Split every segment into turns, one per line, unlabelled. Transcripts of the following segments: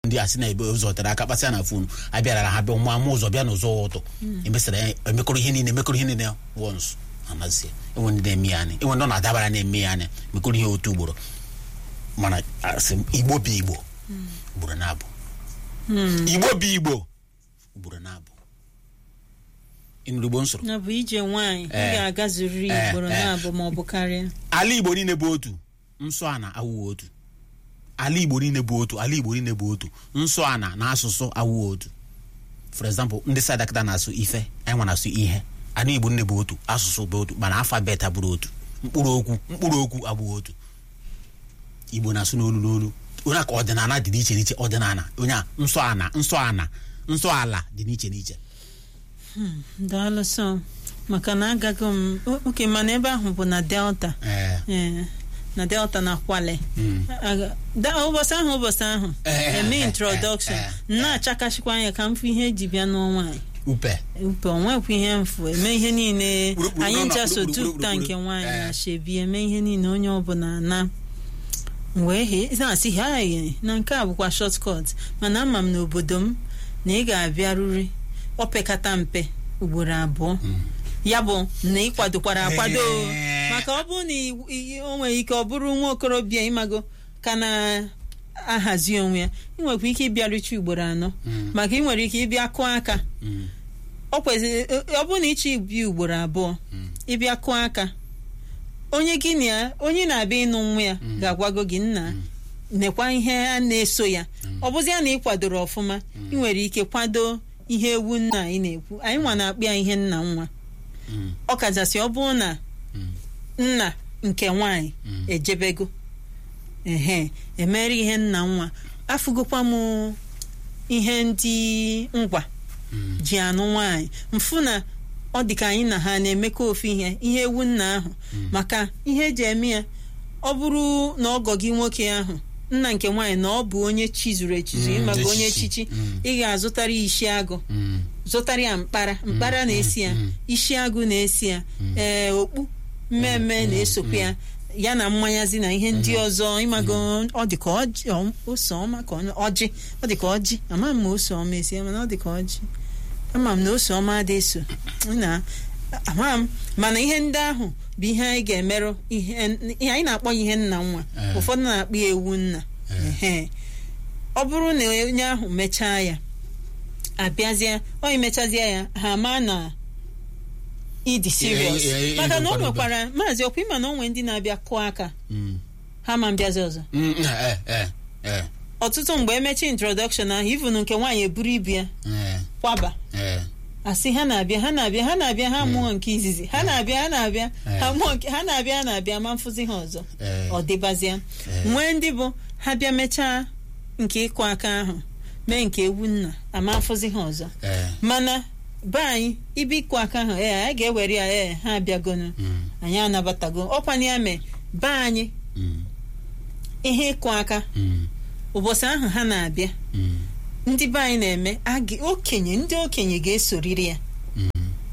ndị a sị na ebe ụzọ tere aka kpasịa na fonu abịara ha bịa mụ ama ụzọ bịa n'ụzọ ụtọ emesara ya emekọrọ ihe niile emekọrọ ihe niile wọns amazie enwe ndị na-eme ya anya enwe ndị ọ na-adabara na-eme ya anya emekọrọ ihe otu ugboro mana asị m igbo bụ igbo ugboro na-abụ igbo bụ igbo ugboro na-abụ ịnụrụ igbo nsoro
na bụ ije nwaanyị ị
Eh.
ga-agazuriri
Eh,
ugboro
eh.
na-abụ ma ọ bụ karịa
ala igbo niile bụ otu nsọ ana awụghị otu ala igbo niile bụ otu ala igbo niile bụ otu nsọ ana na asụsụ awụghị otu for example ndị sadakịta na-asụ ife anyị nwa na-asụ ihe ala igbo niile bụ otu asụsụ bụ otu mana alfabet abụrụ otu mkpụrụ okwu mkpụrụ okwu abụghị otu igbo na-asụ n'olu n'olu onye a ka ọdịnala dị n'iche n'iche ọdịnala onye a nsọ ana nsọ ana nsọ ala dị n'iche n'iche
daalụ sọ maka na agaghị m o- oke mana ebe ahụ bụ na delta
ee
Eh, na delta na kwale
mm.
Aga- da- ụbọchị ahụ ụbọchị ahụ
Eh,
eme
eh,
introdọkshọn
eh, eh,
na-achakashikwa anya ka m fụ ihe eji bịa n'ọnwa anyị
upe
upe onwekwa ihe mfu eme ihe niile
Kpụrụkpụrụ
anyị
nọ na
ncha so
kpụrụkpụrụ
tupụta nke
kpụrụkpụrụ.
nwaanyị
Eh.
na shebi eme ihe niile onye ọbụla na wee he na-asị ha ye na nke a bụkwa shọtkọt mana ama m n'obodo m na ị ga-abịaruri opekata mpe ugboro abụọ ya bụ na ị kwadokwara akwado
Eh.
maka ọ bụrụ na i- i- o nwere ike ọ bụrụ nwa okorobịa ịmago ka na-ahazi onwe ya ị nwekwa ike ịbịaruchi ugboro anọ
Mm.
maka ị nwere ike ịbịa kụọ aka
Mm.
ọ kwesịrị ọ bụrụ na ịchọ ibi ugboro abụọ
Mm.
ịbịa kụọ aka onye gị na ya onye na-abịa ịnụ nwa ya
Mm.
ga-agwago gị nna nekwa ihe a na-eso ya ọ bụzi ya na ị kwadoro ọfụma ị nwere ike kwado ihe ewu nna anyị na-ekwu anyị nwa na-akpụ ya ihe nna nwa
Mm.
ọ kachasị ọ bụrụ na
Mm.
nna nke nwaanyị
Mm.
ejebego ehe emere ihe nna nwa afụgokwa m ihe ndị ngwa
Mm.
ji anụ nwaanyị mfụ na ọ dị ka anyị na ha na-emekọ ofu ihe ihe ewu nna ahụ maka ihe eji eme ya ọ bụrụ na ọgọ gị nwoke ahụ nna nke nwaanyị na ọ bụ onye chizuru echizu
Mm,
ịmaga onye
echichi.
echichi
Mm.
ị ga-azụtara ya isi agụ
Mm.
zụtara ya mkpara mkpara na-esi ya
mm.
isi agụ na-esi ya ee okpu mmemme na-esokwa ya ya na mmanyazi na ihe ndị ọzọ ịmago ọ dị ka ọjị ọ- ose ọma ka ọ- ọjị ọ dị ka ọjị ama m ma ose ọma esi ya mana ọ dị ka ọjị ama m na ose ọma adị eso na ama m mana ihe ndị ahụ bụ ihe anyị ga-emerụ ihe ihe anyị na-akpọ ya ihe nna nwa
Eh.
ụfọdụ na-akpọ ya ewu nna
Eh.
ehe ọ bụrụ na onye ahụ mechaa ya abịazie ọ imechazie ya ha ma na ịdị serious
Eh, eh, eh,
maka na o
ịkwado
nwekwara maazị ọkwa ịma na o nwere ndị na-abịa kụọ aka
Mm.
ha ma mbịazi ọzọ
Mm. Eh, eh, eh,
ọtụtụ mgbe emechi introduction ahụ ivun nke nwaanyị eburu ibu ya
eh,
kwaba
eh.
asị ha na-abịa ha na-abịa ha na-abịa ha mụọ nke izizi ha na-abịa ha na-abịa
Eh.
ha mụọ nke ha na-abịa ha na-abịa ma mfụzi ha ọzọ
Eh.
ọ dịbazịa
Eh.
nwee ndị bụ ha bịa mechaa nke ịkụ aka ahụ mee nke ewu nna ama mfụzi ha ọzọ
Eh.
mana be anyị ibe ịkụ aka ahụ ee anyị ga-ewere ya ee ha abịagonu
Mm.
anyị anabatago ọkwanye ya mee be anyị
Mm.
ihe ịkụ aka
Mm.
ụbọchị ahụ ha na-abịa
Mm.
ndị be anyị na-eme a ga- okenye ndị okenye ga-esoriri ya
Mm.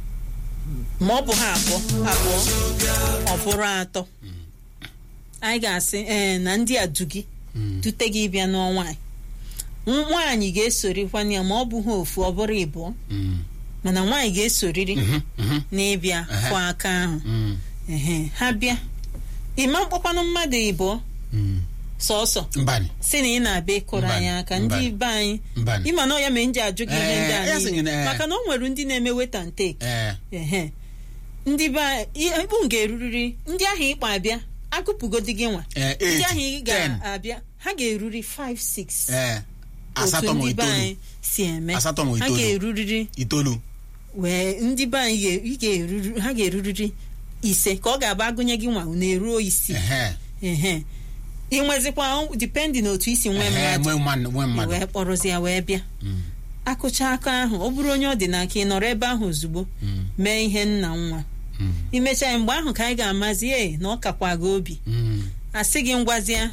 ma ọ bụ ha abụọ abụọ ọ bụrụ atọ anyị ga-asị ee na ndị a du gị
Mm.
dute gị bịa n'ọnwa anyị nwaanyị ga-esorikwana ya ma ọ bụ ha ofu ọ bụrụ ịbụọ
Mm.
mana nwaanyị ga-esoriri
Mhm. Mhm.
n'ịbịa
Ehe.
kwa aka ahụ
Mm.
ehe ha bịa ịma mkpọkwanụ mmadụ ịbụọ
Mm.
sọọsọ
Mbani.
si na ị na-abịa ịkụrụ anyị
Mbani,
aka ndị
mbani.
be anyị
Mbani.
ịma na ọ ya mee nji ajụ gị ihe ndị
Eh,
a
ya sị gị na,
niile
eh.
maka na o nwere ndị na-eme weta and take
Eh.
ehe ndị be anyị ịkpụ ga-eruriri ndị ahụ ịkpọ abịa agụpụgodi gị nwa
Eh,
ndị
eight,
ahụ ị
ten.
ga-abịa ha ga-eruri 5 6
Eh.
otu
Asatọ ma
ndị be
itoolu.
anyị si eme
Asatọ ma
ha
itoolu.
ga-eruriri
Itoolu.
wee ndị be anyị ga- ị ga-eruru ha ga-eruriri ise ka ọ ga-abụ agụnye gị nwa na-eruo isii
Ehe.
ehe ị nwezikwa dipendi na otu isi nwee
Ehe,
mmadụ
nwee mmadụ nwee mmadụ.
wee kpọrọzi ya wee bịa
Mm.
akụcha aka ahụ ọ bụrụ onye ọ dị n'aka ị nọrọ ebe ahụ ozugbo
Mm.
mee ihe nna nwa
Mm.
imecha ya mgbe ahụ ka anyị ga-amazi e na ọ kakwa gị obi
Mm.
asị gị ngwazịa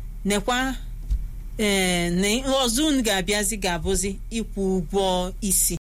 nekwa ee na ọzọ unu ga-abịazi ga-abụzi ịkwụ ụgwọ isi